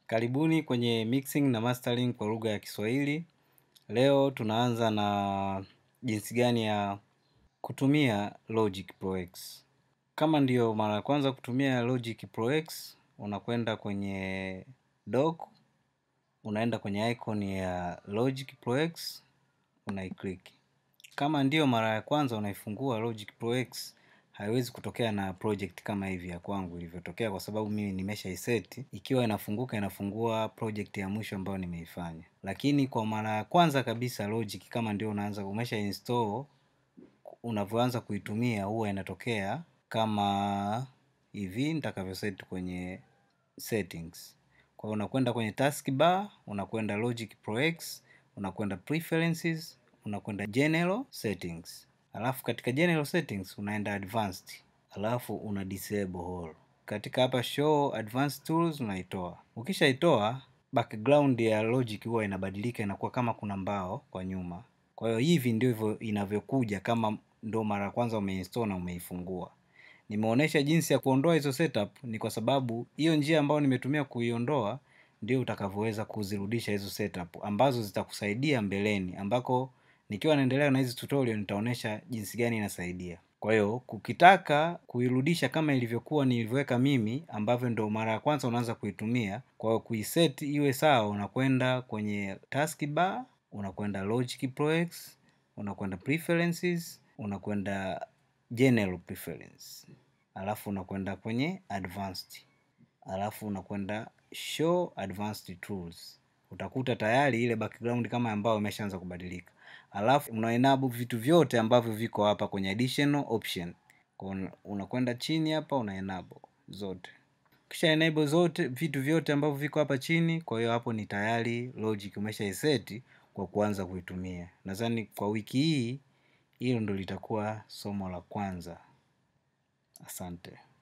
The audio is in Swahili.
Karibuni kwenye mixing na mastering kwa lugha ya Kiswahili. Leo tunaanza na jinsi gani ya kutumia Logic Pro X. Kama ndiyo mara ya kwanza kutumia Logic Pro X, unakwenda kwenye dock, unaenda kwenye icon ya Logic Pro X, unaiclick. Kama ndiyo mara ya kwanza unaifungua Logic Pro X, haiwezi kutokea na project kama hivi ya kwangu ilivyotokea kwa sababu mimi nimeshaiseti. Ikiwa inafunguka inafungua project ya mwisho ambayo nimeifanya. Lakini kwa mara ya kwanza kabisa Logic kama ndio unaanza umesha install, unavyoanza kuitumia huwa inatokea kama hivi nitakavyo set kwenye settings. Kwa hiyo unakwenda kwenye taskbar, unakwenda Logic Pro X, unakwenda preferences, unakwenda general settings. Alafu katika general settings unaenda advanced. Alafu una disable all. Katika hapa show advanced tools unaitoa. Ukishaitoa background ya logic huwa inabadilika inakuwa kama kuna mbao kwa nyuma. Kwa hiyo hivi ndivyo inavyokuja kama ndo mara ya kwanza umeinstall na umeifungua. Nimeonesha jinsi ya kuondoa hizo setup ni kwa sababu hiyo njia ambayo nimetumia kuiondoa ndio utakavyoweza kuzirudisha hizo setup ambazo zitakusaidia mbeleni ambako nikiwa naendelea na hizi tutorial nitaonesha jinsi gani inasaidia. Kwa hiyo ukitaka kuirudisha kama ilivyokuwa nilivyoweka mimi ambavyo ndo mara ya kwanza unaanza kuitumia. Kwa hiyo kuiset iwe sawa unakwenda kwenye taskbar, unakwenda Logic Pro X, unakwenda preferences, unakwenda general preference. Alafu unakwenda kwenye advanced. Alafu unakwenda show advanced tools. Utakuta tayari ile background kama ambayo imeshaanza kubadilika. Alafu unaenable vitu vyote ambavyo viko hapa kwenye additional option. Unakwenda chini hapa unaenable zote. Ukisha enable zote vitu vyote ambavyo viko hapa chini, kwa hiyo hapo ni tayari Logic umeshaiseti kwa kuanza kuitumia. Nadhani kwa wiki hii hilo ndo litakuwa somo la kwanza. Asante.